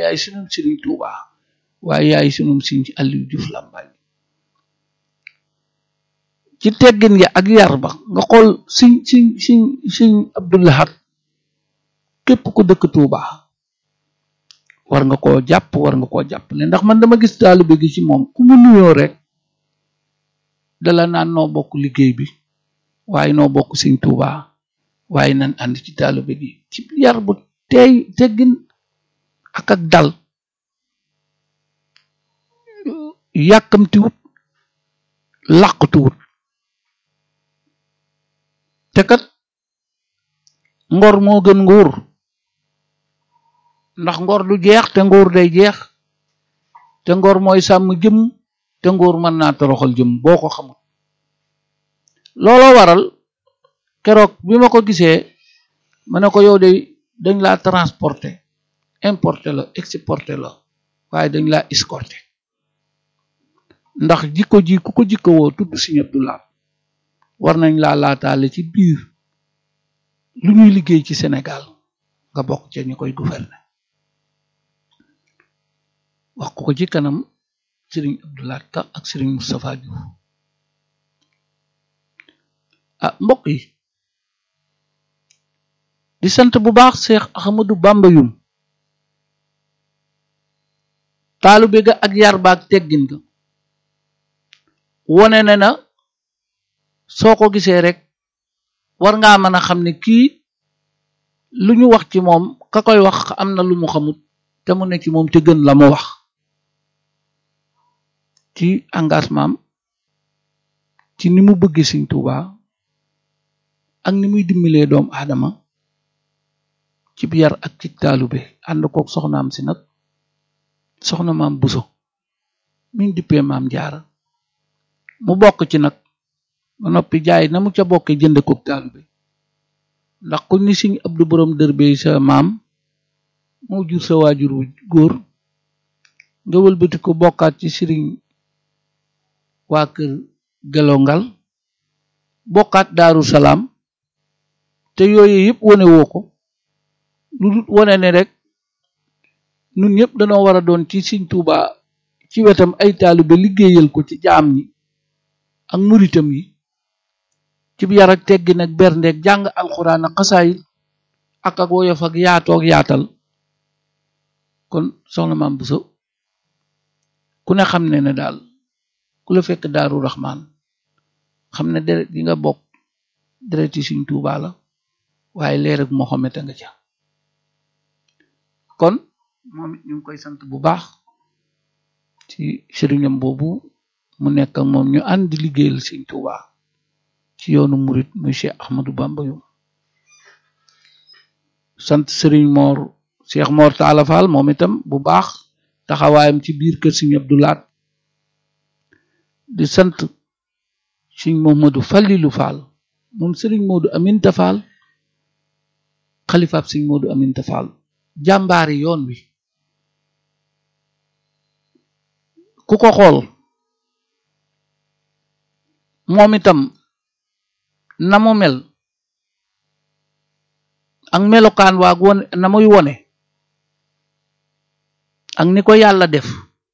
yaay sunum sëriñ Tuuba waaye yaay sunum sëriñ Aliou Diouf Lambaye ci teggin ya ak yar ba nga xool siñ siñ siñ siñ Abdoulahat képp ku dëkk Tuuba war nga koo jàpp war nga koo jàppale ndax man dama gis taalibe gi ci moom ku mu nuyoo rek dala naan noo bokk liggéey bi waaye noo bokk Sëriñ Tuuba waaye nan ànd ci taalibe gi ci yar bu teey teggin ak ak dal yàkkamtiwut làqtuwut te kat ngor moo gën nguur ndax ngor du jeex te nguur day jeex te ngor mooy sàmm jëm te nguur mën naa toroxal jëm boo ko xamul looloo waral keroog bi ma ko gisee ma ne ko yow de dañ laa transporté importé la exporté la waaye dañ laa escorté ndax jikko ji ku ko jikko woo tudd Sëriñ Abdou Lahad war nañ laa laataale ci biir lu ñuy liggéey ci Sénégal nga bokk ca ñu koy gouverner wax ko ko ci kanam Sëriñ Abdou Lahad Ka ak Sëriñ Moustapha Diouf ah mbokk yi di sant bu baax Cheikh Ahmadou Bamba Yum taalube ga ak yar ba ak teggin ga wone ne na soo ko gisee rek war ngaa mën a xam ne kii lu ñu wax ci moom ka koy wax am na lu mu xamut te mu ne ci moom te gën la mu wax ci engagement am ci ni mu bëgg Sëriñ Tuuba ak ni muy dimbalee doomu aadama ci yar ak ci taalube ànd kook soxnaam si nag soxna maam Buso min dippee maam Jaara mu bokk ci nag ba noppi jaay na mu ca bokkee jënd kook taalube ndax ku ni Sëriñ Abdu borom dër bey sa maam moo jur sa waajur wu góor nga wëlbati ko bokkaat ci sëriñ waa kër gelongal bokkaat daaru salaam te yooyu yëpp wane woo ko lu dul wane ne rek nun ñëpp dañoo war a doon ci Sëriñ Tuuba ci wetam ay taalibe liggéeyal ko ci jaam ñi ak muritam yi ci yar ak teggin ak berndeeg jàng alxuraan ak xasaayit ak ak woyof ak yaatoog yaatal kon soxna maam Buso ku ne xam ne ne daal ku la fekk daaru raxmaan xam ne deret yi nga bokk deret yi Sëriñ Tuuba la waaye leer ak Mohamed a nga ca kon moom it ñu ngi koy sant bu baax ci sëriñam boobu mu nekk ak moom ñu ànd di liggéeyal Sëriñ Tuuba ci yoonu murit muy Cheikh Ahmadou Bamba yu sant sëriñ Moor Cheikh Moor Taala Fall moom itam bu baax taxawaayam ci biir kër Sëriñ Abdou Lahad di sant Sëriñ Mohamadou Fallilu Fall moom sëriñ Moodu Aminta Fall xalifaab Sëriñ Moodu Aminta Fall jàmbaari yoon wi ku ko xool moom itam na mu mel ak melokaan waag wone na muy wone ak ni ko yàlla def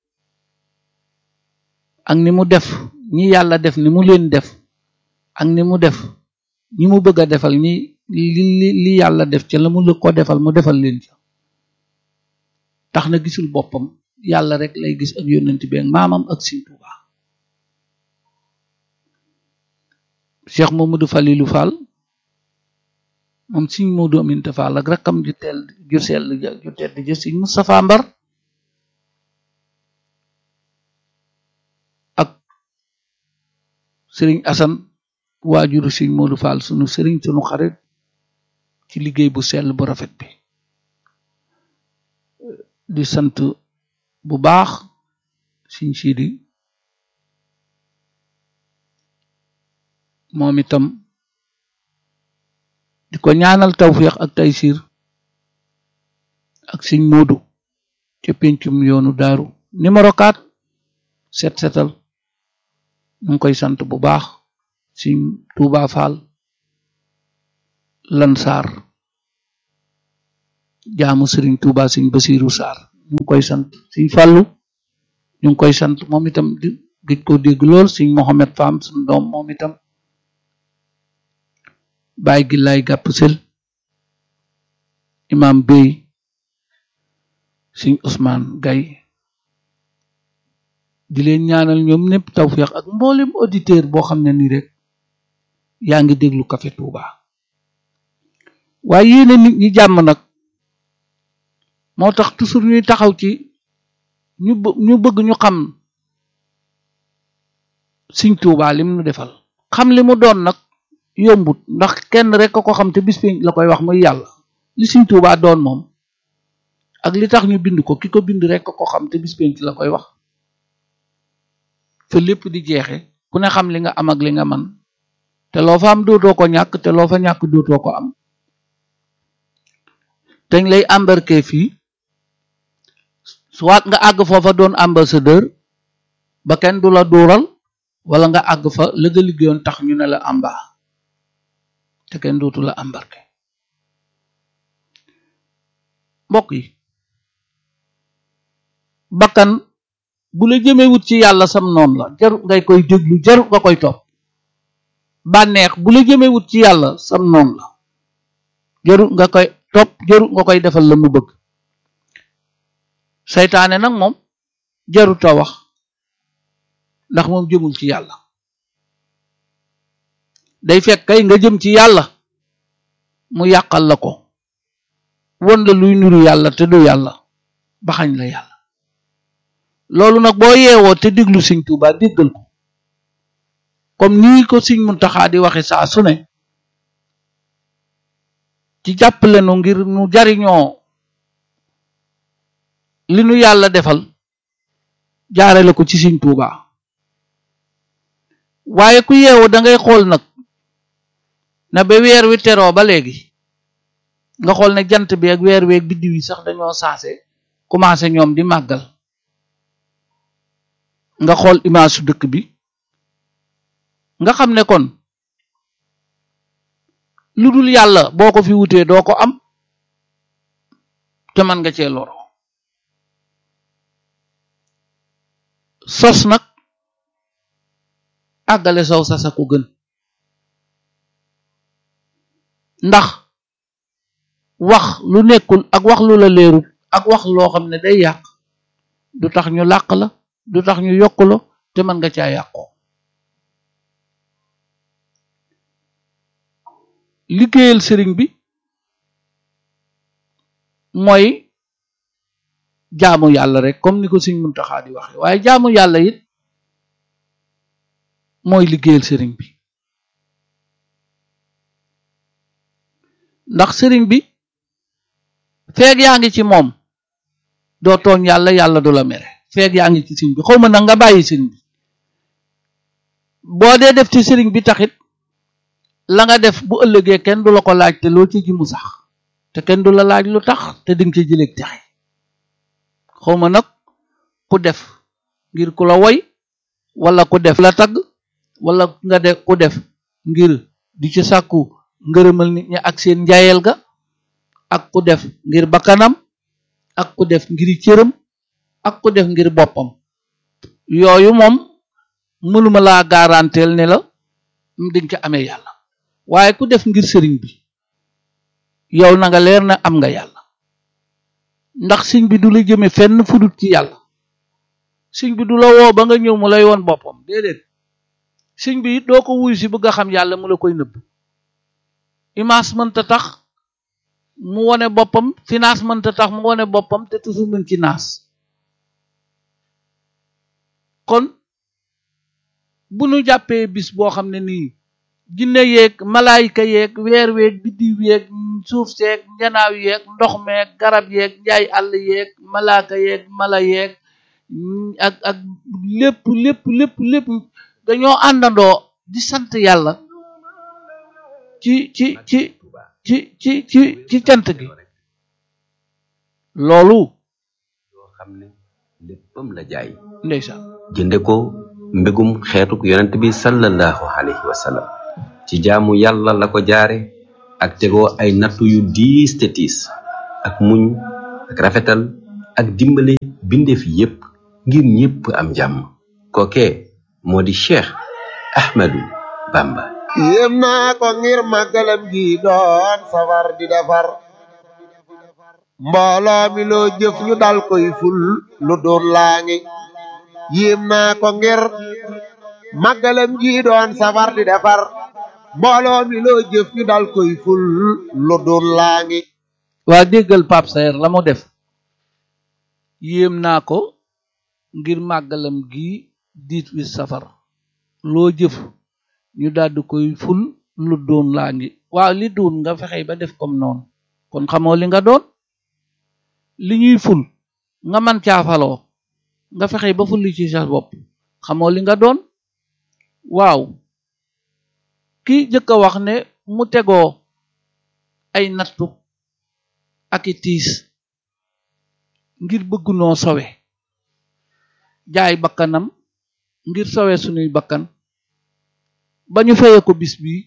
ak ni mu def ñi yàlla def ni mu leen def ak ni mu def ñi mu bëgg a defal ñi li li yàlla def ca la mu la ko defal mu defal leen ca tax na gisul boppam yàlla rek lay gis ak yónnent bi ak maamam ak Sëriñ Tuuba Cheikh Mamadou Falilou Fall moom Sëriñ Moodu Aminta Fall ak rakkam ju teel ju sell ju tedd ju Sëriñ Moustapha Mbar ak Sëriñ Asan waajuru Sëriñ Moodu Fall sunu sëriñ sunu xarit ci liggéey bu sell bu rafet bi di sant bu baax Sëriñ Sidi moom itam di ko ñaanal tawféex ak taysiir ak Sëriñ Moodu ca pencum yoonu daaru numéro 4 set setal ñu ngi koy sant bu baax Sëriñ Tuuba Fall Lansar jaamu Sëriñ Tuuba Sëriñ Basiiru Saar ñu ngi koy sant sëñ Fàllu ñu ngi koy sant moom itam di gëj koo dégg lool sëñ Mohamed Fam suñu doom moom itam bàyyi gi lay gàpp sel imam Bey sëñ Ousmane Gay di leen ñaanal ñoom ñëpp tawféex ak mboolem auditeur boo xam ne nii rek yaa ngi déglu Café Touba waaye yéene nit ñi jàmm nag moo tax toujours ñuy taxaw ci ñu ñu bëgg ñu xam Sëñ Tuubaa lim nu defal xam li mu doon nag yombut ndax kenn rek ko xam te bis bi la koy wax muy yàlla li Sëñ Tuubaa doon moom ak li tax ñu bind ko ki ko bind rek ko xam te bis bi la koy wax fa lépp di jeexe ku ne xam li nga am ak li nga man te loo fa am dootoo ko ñàkk te loo fa ñàkk dootoo ko am dañ lay embarqué fii soit nga àgg foofa doon ambassadeur ba kenn du la duural wala nga àgg fa la nga liggéeyoon tax ñu ne la amba te kenn dootu la embarqué mbokk yi bakkan bu la jëmewut ci yàlla sam noonu la jaru ngay koy déglu jaru nga koy topp bànneex bu la jëmewut ci yàlla sam noonu la jaru nga koy topp jaru nga koy defal la mu bëgg seytaane nag moom jarut a wax ndax moom jëmul ci yàlla day fekk kay nga jëm ci yàlla mu yàqal la ko won la luy nuru yàlla te du yàlla baxañ la yàlla loolu nag boo yeewoo te déglu Sëñ Tuubaa déggal ko comme nii ko Sëñ Muntaxaa di waxe saa su ne ci jàppale nu ngir nu jariñoo li nu yàlla defal jaarale ko ci Sëñ Tuubaa waaye ku yeewu da ngay xool nag na ba weer wi teroo ba léegi nga xool ne jant bi ak weer weeg biddiw yi sax dañoo saase commencé ñoom di màggal nga xool image su dëkk bi nga xam ne kon lu dul yàlla boo ko fi wutee doo ko am te mën nga cee loro sos nag àggale sow sasa ko gën ndax wax lu nekkul ak wax lu la leerul ak wax loo xam ne day yàq du tax ñu làq la du tax ñu yokk la te mën nga caa yàqoo liggéeyal sëriñ bi mooy jaamu yàlla rek comme ni ko Sëriñ Muntaxaa di waxe waaye jaamu yàlla it mooy liggéeyal sëriñ bi ndax sëriñ bi feeg yaa ngi ci moom doo tooñ yàlla yàlla du la mere feeg yaa ngi ci sëriñ bi xaw ma nag nga bàyyi sëriñ bi boo dee def ci sëriñ bi taxit la nga def bu ëllëgee kenn du la ko laaj te loo ci ji mu sax te kenn du la laaj lu tax te dinga ci jëleeg texe xaw ma nag ku def ngir ku la woy wala ku def la tagg wala nga def ku def ngir di ci sàkku ngërëmal nit ñi ak seen njaayel ga ak ku def ngir bakkanam ak ku def ngir cëram ak ku def ngir boppam yooyu moom mënuma laa garanteel ne la dinga ca amee yàlla waaye ku def ngir sëriñ bi yow na nga leer na am nga yàlla ndax sëñ bi du la jëme fenn fudut ci yàlla sëñ bi du la woo ba nga ñëw mu lay woon boppam déedéet sëñ bi it doo ko wuyu si bëgg a xam yàlla mu la koy nëbb image mënta tax mu wone boppam finance mënta tax mu wone boppam te toujours mën ci naas kon bu nu jàppee bis boo xam ne nii jinne yeeg malaayika yeeg weer weeg biddiw yeeg suuf seeg njanaaw yeeg ndox meeg garab yeeg njaay àll yeeg malaaka yeeg mala yeeg ak ak lépp lépp lépp lépp dañoo àndandoo di sant yàlla ci ci ci ci ci ci ci cant gi loolu yoo xam ne léppam la jaay ndeysaan jënde ko mbégum xeetuk yonent bi sallallahu alayhi wa sallam ci jaamu yàlla la ko jaare ak tegoo ay nattu yu diis te tiis ak muñ ak rafetal ak dimbale bindeef yépp ngir ñépp am jàmm kooke moo di Cheikh Ahmadou Bamba yéem naa ko ngir màggalam gi doon safar di defar mbooloo mi loo jëf ñu dal koy ful lu doon laa ngi yéem naa ko ngir màggalam gi doon safar di defar mbooloo mi loo jëf ñu dal koy ful lu doon laa ngi waa déggal Pape Saer la mu def yéem naa ko ngir màggalam gi diit wi safar loo jëf ñu daldi koy ful lu doon laa ngi waaw li doon nga fexe ba def comme noonu kon xamoo li nga doon li ñuy ful nga man caafaloo nga fexe ba fulli ci sa bopp xamoo li nga doon waaw ki jëkk a wax ne mu tegoo ay nattu ak i tiis ngir bëgg noo sowe jaay bakkanam ngir sowe sunuy bakkan ba ñu feye ko bis bi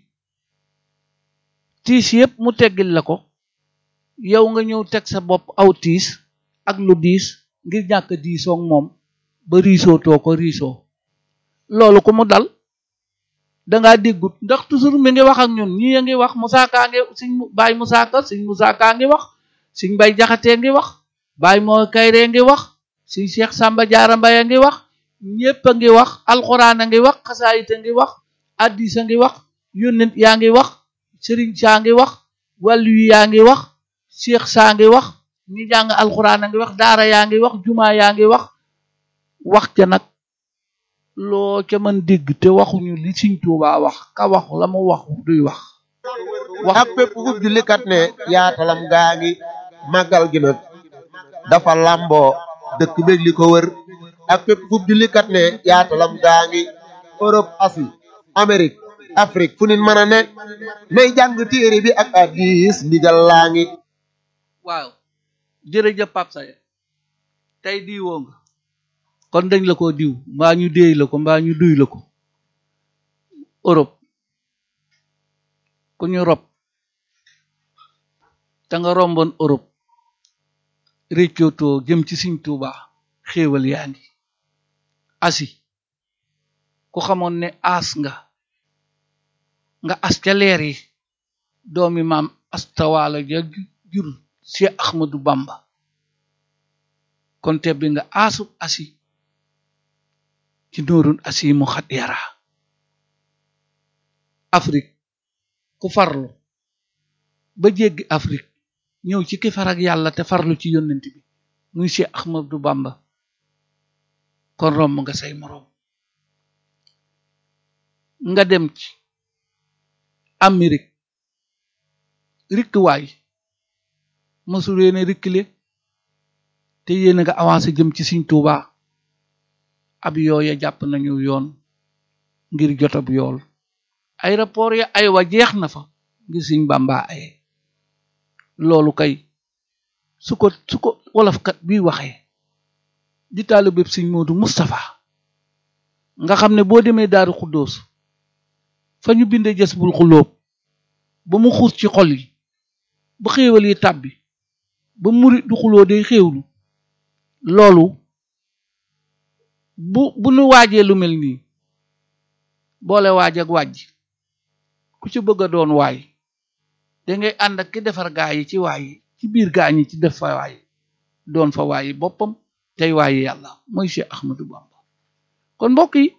tiis yépp mu teggil la ko yow nga ñëw teg sa bopp aw tiis ak lu diis ngir ñàkk diisoog moom ba riisoo too ko riisoo loolu ku mu dal dangaa déggut ndax toujours mi ngi wax ak ñun ñi a ngi wax Moussa Ka ngi siñ Baay Moussa Ka siñ Moussa Ka ngi wax siñ Mbay Jaxate ngi wax Baay moo Kayre ngi wax siñ Cheikh Samba Jaara Mbay a ngi wax ñépp a ngi wax alxuraan a ngi wax xasaayit a ngi wax addis a ngi wax yónnent yaa ngi wax sëriñ saa ngi wax wàllu yi yaa ngi wax Cheikh saa ngi wax ñi jàng alxuraan a ngi wax daara yaa ngi wax jumaa yaa ngi wax wax ca nag loo ca mën dégg te waxuñu li Sëriñ Tuubaa wax ka wax la mu wax duy wax wax ak pépp fu jullikat ne yaatalam gaa ngi màggal gi nag dafa làmboo dëkk beeg li ko wër ak pépp fu jullikat ne yaatalam gaa ngi Europe Asie Amérique Afrique fu nit mën a ne nay jàng téere bi ak hadiis ndigal laa ngi waaw jërëjëf Pape Saer tey diwoo nga kon dañ la ko diw mbaa ñu déey la ko mbaa ñu duy la ko Europe ku ñu rob te nga romboon Europe réccootoo jëm ci Sëriñ Tuubaa xéewal yaa ngi asi ku xamoon ne aas nga nga as ca leer yi doomi maam astawaala ja jur Cheikh Ahmadou Bamba kon tebbi nga aasub asi ci nóorun asi mu xat yara Afrique ku farlu ba jéggi Afrique ñëw ci ki farag yàlla te farlu ci yónnent bi muy Cheikh Ahmadou Bamba kon romb nga say moroom nga dem ci Amérique rikkiwaay mësul yéene rikkile te yéen nga avancé jëm ci Sëriñ Tuubaa ab yooya jàpp nañu yoon ngir jot ab yool aéroport ya ay wa jeex na fa ngir Sëriñ Bàmba aye loolu kay su ko su ko wolofkat bi waxee di taalu bépp Sëriñ Moodu Moustapha nga xam ne boo demee Daaru Xuddoos fa ñu bindee jës bul xulóob ba mu xuus ci xol yi ba xéewal yi tàbbi ba murit du xuloo day xéewlu loolu bu bu nu waajee lu mel nii boole waaj ak wàjj ku ci bëgg a doon waay dangay ànd ak ki defar gaa yi ci waay yi ci biir gaa ñi ci def fa waay doon fa waayi boppam tey waayi yàlla mooy Cheikh Ahmadou Bamba kon mbokk yi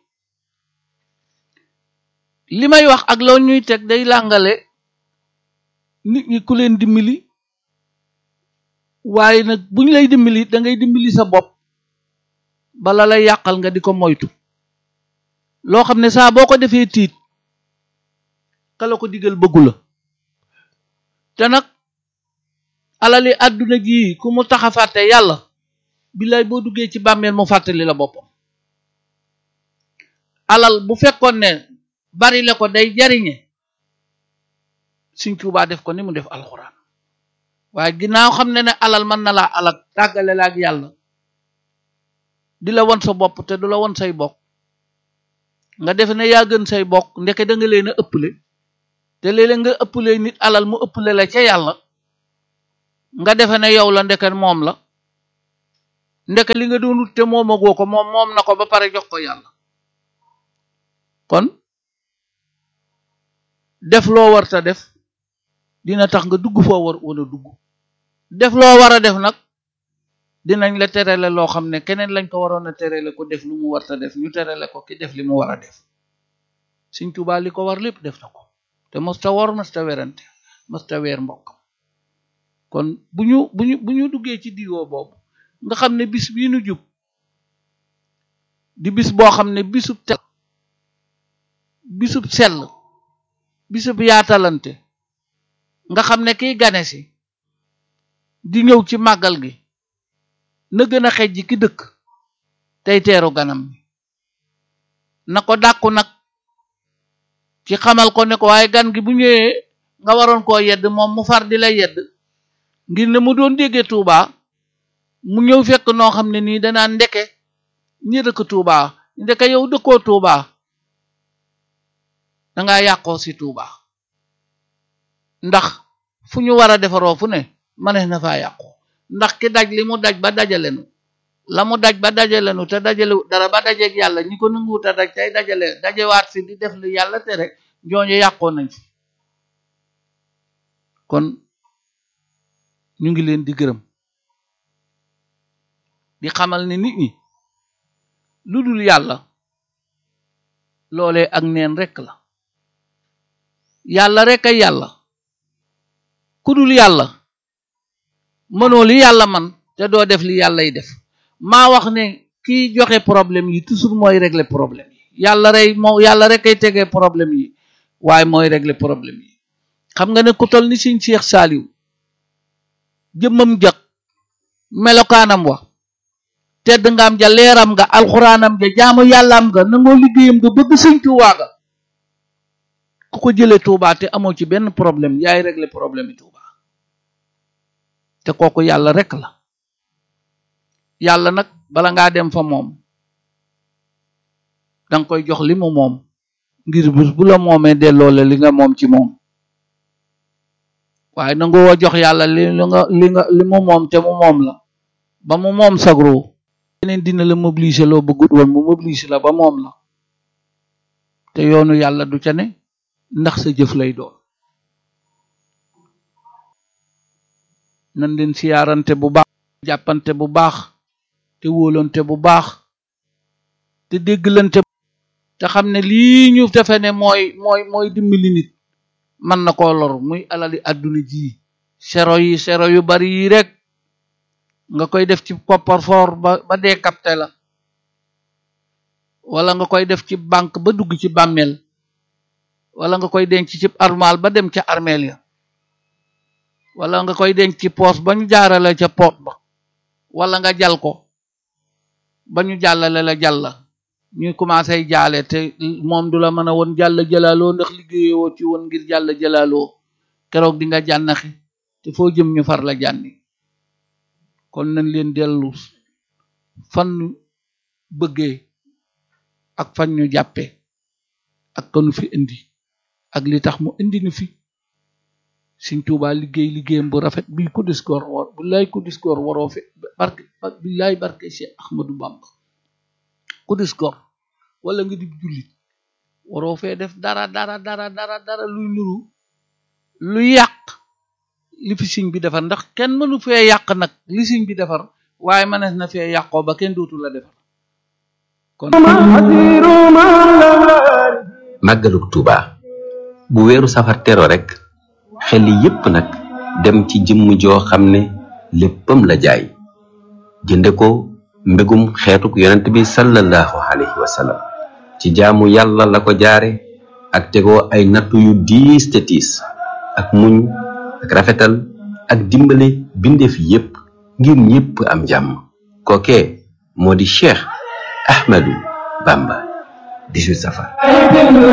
li may wax ak loo ñuy teg day làngale nit ñi ku leen dimbali waaye nag buñ lay dimbali da ngay dimbali sa bopp bala lay yàqal nga di ko moytu loo xam ne saa boo ko defee tiit kala ko digal bëggu la te nag alali àdduna ji ku mu tax a fàtte yàlla billaay boo duggee ci bàmmeel mu fàttali la boppam alal bu fekkoon ne bari la ko day jariñe Sëriñ Tuubaa def ko ni mu def alxuraan waaye ginnaaw xam ne ne alal mën na laa alal tàggale la ak yàlla di la won sa bopp te du la won say bokk nga defe ne yaa gën say bokk ndeke da nga leen a ëpple te léeg-léeg nga ëpple nit alal mu ëpple la ca yàlla nga defe ne yow la ndeke moom la ndeke li nga doon wut te moomagoo ko moom moom na ko ba pare jox ko yàlla kon def loo warta def dina tax nga dugg foo war wala dugg def loo war a def nag dinañ la terale loo xam ne keneen lañ ko waroon a terale ko def lu mu warta def ñu terale ko ki def li mu war a def Sëñ Tuubaa li ko war lépp def na ko te mosta wor mosta werante mosta weer mbokkam kon bu ñu bu ñu bu ñu duggee ci diwoo boobu nga xam ne bis bii nu jub di bis boo xam ne bisub tel bisub sell bisub yaatalante nga xam ne kiy gane si di ñëw ci màggal gi na gën a xejji ki dëkk tey teeru ganam bi na ko dàkku nag ci xamal ko ne ko waaye gan gi bu ñëwee nga waroon koo yedd moom mu far di la yedd ngir ne mu doon déggee Tuuba mu ñëw fekk noo xam ne nii danaa ndeke ñi dëkk Tuuba ndeke yow dëkkoo Tuuba dangaa yàqoo si Tuuba ndax fu ñu war a defaroo fu ne manees na faa yàqu ndax ki daj li mu daj ba dajalenu la mu daj ba dajalenu te dajale dara ba dajeeg yàlla ñi ko nanguwut a daj tey dajale dajewaat si di def li yàlla tere ñooñu yàqoo nañ fi kon ñu ngi leen di gërëm di xamal ne nit ñi lu dul yàlla loolee ak neen rekk la yàlla rekk ay yàlla ku dul yàlla mënoo li yàlla man te doo def li yàllay def maa wax ne kiy joxe problème yi toujours mooy régler problème yi yàlla rey moo yàlla rek ay tegee problème yi waaye mooy régler problème yi xam nga ne ku tol ni Sëñ Cheikh Saliou jëmmam jak melokaanam wa tedd nga am ja leeram nga alxuraanam ja jaamu yàllaam nga nangoo liggéeyam nga bëgg Sëñ Tuubaa ga ku ko jëlee Tuubaa te amoo ci benn problème yaay régler problème yi Tuubaa te kooku yàlla rek la yàlla nag bala ngaa dem fa moom danga koy jox li mu moom ngir bés bu la moomee delloo la li nga moom ci moom waaye nangu woo jox yàlla li nga li nga li mu moom te mu moom la ba mu moom sagro yeneen dina la mobiliser loo bëggut woon mu mobiliser la ba moom la te yoonu yàlla du ca ne ndax sa jëf lay doon nan leen siyaarante bu baax jàppante bu baax te wóolante bu baax te dégglante te xam ne lii ñu defe ne mooy mooy mooy dimbali nit mën na koo lor muy alali àdduna ji sero yi sero yu bari yi rek nga koy def ci coffre-fort ba ba dee capté la wala nga koy def ci banque ba dugg ci bàmmeel wala nga koy denc ci armal ba dem ca armeel ya wala nga koy denc ci poos ba ñu jaarale ca poot ba wala nga jal ko ba ñu jàllale la jàlla ñuy commencé jaale te moom du la mën a woon jàll jëlaaloo ndax liggéeyoo ci woon ngir jàll jëlaaloo keroog di nga jànnaxi te foo jëm ñu far la jànni kon nañ leen dellu fan ñu bëggee ak fan ñu jàppe ak kanu fi indi ak li tax mu indi nu fi Sëñ Tuubaa liggéey liggéeyam bu rafet bii ku dis góor war billaay ku dis góor waroo fe barke billaay barke Cheikh Ahmadou Bamba ku dis góor wala nga di jullit waroo fee def dara dara dara dara dara luy nuru lu yàq li fi sëñ bi defar ndax kenn mënu fee yàq nag li sëñ bi defar waaye mënees na fee yàqoo ba kenn dootu la defar kon màggaluk Tuuba bu weeru safar tero rek xel yépp nag dem ci jëmm joo xam ne léppam la jaay jënde ko mbégum xeetuk yonent bi sallallahu alayhi wa sallam ci jaamu yàlla la ko jaare ak tegoo ay nattu yu diis te tiis ak muñ ak rafetal ak dimbale bindeef yépp ngir ñépp am jàmm kookee moo di Cheikh Ahmadou Bamba 18 safar